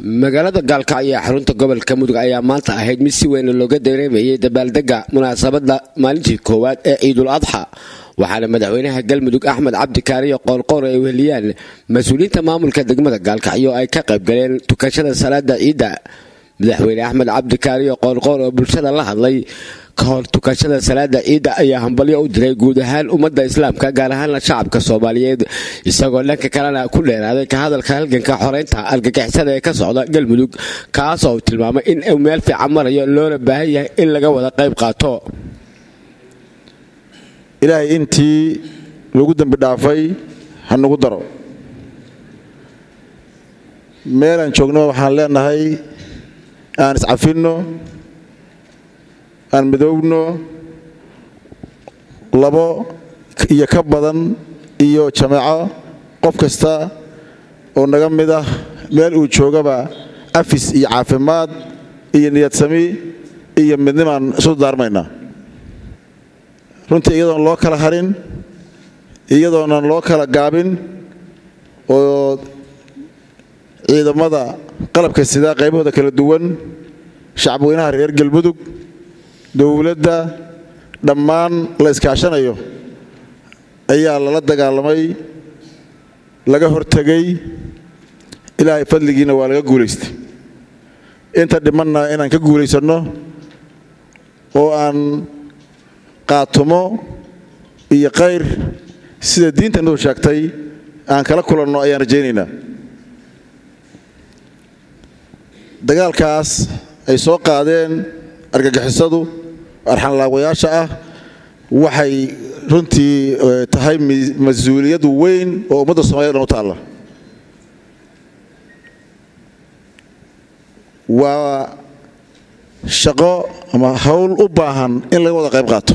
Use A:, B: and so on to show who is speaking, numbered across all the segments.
A: magaalada gaalkacyo ee xarunta gobolka mudug ayaa maanta ahayd mid si weyn looga dareemayay dabaaldega munaasabada maalintii koowaad ee ciidul adxa waxaana madaxweynaha galmudug axmed cabdi kaariyo qoorqoor ay weheliyaan mas-uuliyiinta maamulka degmada gaalkacyo ay ka qaybgaleen tukashada salaada ciidda madaxweyne axmed cabdi kaariyo qoorqoor oo bulshada la hadlay ka hor tukashada salaada ciidda ayaa hambalyo u diray guud ahaan ummadda islaamka gaar ahaana shacabka soomaaliyeed isagoo dhanka kalena ku dheeraaday ka hadalka halganka xoreynta argagixisada ee ka socda galmudug kaas oo tilmaamay in uu meel fiican marayo loona baahan yahay in laga wada qayb qaato
B: ilaahay intii lagu dembi dhaafay ha nagu daro meelaan joogno waxaan leenahay aan iscafinno aan midoogno labo iyo ka badan iyo jameeco qof kasta oo naga mid ah meel uu joogaba afis iyo caafimaad iyo niyadsami iyo midnimaan isu daarmaynaa runtii iyadoon loo kala harin iyadoonan loo kala gaabin oo ciidamada qalabka sidaa qaybahooda kala duwan shacabweynaha reer galmudug dowladda dhammaan la iskaashanayo ayaa lala dagaalamay laga hortegay ilaahay fadligiina waa laga guulaystay inta dhimanna inaan ka guulaysanno oo aan qaatumo iyo kayr sida diintannadu sheegtay aan kala kulanno ayaan rajaynaynaa dagaalkaas ay soo qaadeen argagixisadu arxanlaawayaasha ah waxay runtii tahay mas-uuliyad weyn oo ummadda somaliyad dhan u taalla waa shaqo ama hawl u baahan in laga wada qayb qaato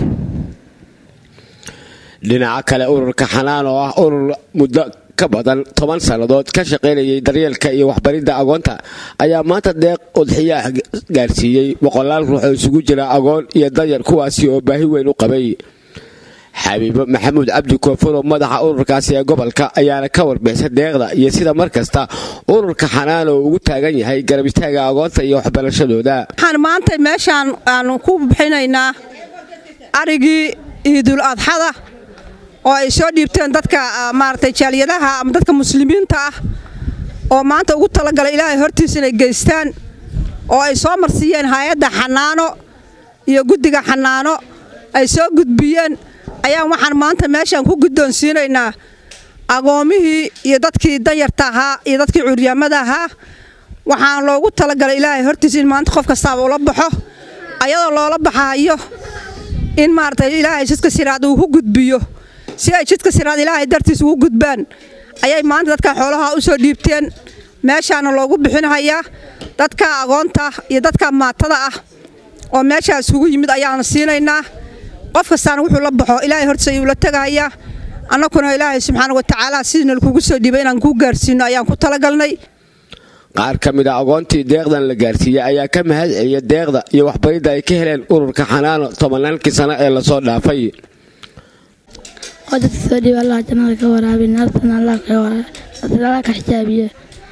A: dhinaca kale ururka xanaan oo ah urur muddo ka badan toban sannadood ka shaqaynayay daryeelka iyo waxbaridda agoonta ayaa maanta deeq udxiyaa gaarsiiyey boqolaal ruux oo isugu jira agoon iyo danyar kuwaasi oo baahi weyn u qabay xabiibo maxamuud cabdi koofuro madaxa ururkaasi ee gobolka ayaana ka warbixisa deeqda iyo sida mar kasta ururka xanaan oo ugu taagan yahay garab istaaga agoonta iyo waxbarashadooda
C: waxaan maanta meeshaan aanu ku bixinaynaa arigii iidul adxada oo ay soo dhiibteen dadka maaragtay jaaliyadaha ama dadka muslimiinta ah oo maanta ugu talagalay ilaahay hortiisa inay geystaan oo ay soo marsiiyeen hay-adda xanaano iyo guddiga xanaano ay soo gudbiyeen ayaan waxaan maanta meeshaan ku guddoonsiinaynaa agoomihii iyo dadkii danyarta ahaa iyo dadkii curyaamada ahaa waxaan loogu talagalay ilaahay hortiisa in maanta qof kastaaba ula baxo ayadoo loola baxaayo in maaragtay ilaahay jidka siraad uu ku gudbiyo si ay jidka siraad ilaahay dartiis ugu gudbaan ayay maanta dadka xoolaha u soo dhiibteen meeshaana loogu bixinhayaa dadka agoonta iyo dadka maatada ah oo meeshaa isugu yimid ayaana siinaynaa qof kastaana wuxuu la baxo ilaahay hortiis ayuu la tegahayaa annakuna ilaahay subxaana watacaala sidiina lakugu soo dhiibay inaan kuu gaarsiino ayaan ku talagalnay
A: qaar ka mid a agoontii deeqdan la gaarsiiyey ayaa ka mahad celiya deeqda iyo waxbaridda ay ka heleen ururka xanaano tobannaankii sano ee lasoo dhaafay
D: oo dadka soo dhiiba allah jannada ka waraabi naartana allah ka waraabi allah ka xijaabiye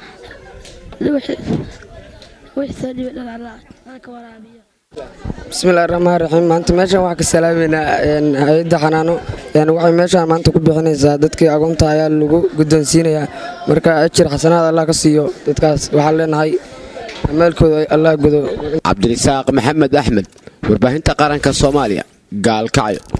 D: wixii soo dhiiba dhan allah ka waraabiyo
E: bismillahi raxmaan raxiim maanta meeshaan waxaa ka salaameynaa hay-adda xanaano waxay meeshaan maanta ku bixinaysaa dadkii agoonta ayaa lagu guddoonsiinayaa marka ajir xasanaad allah ka siiyo dadkaas waxaan leenahay amaalkooda allah gudo
A: cabdirisaaq maxamed axmed warbaahinta qaranka soomaaliya gaalkacyo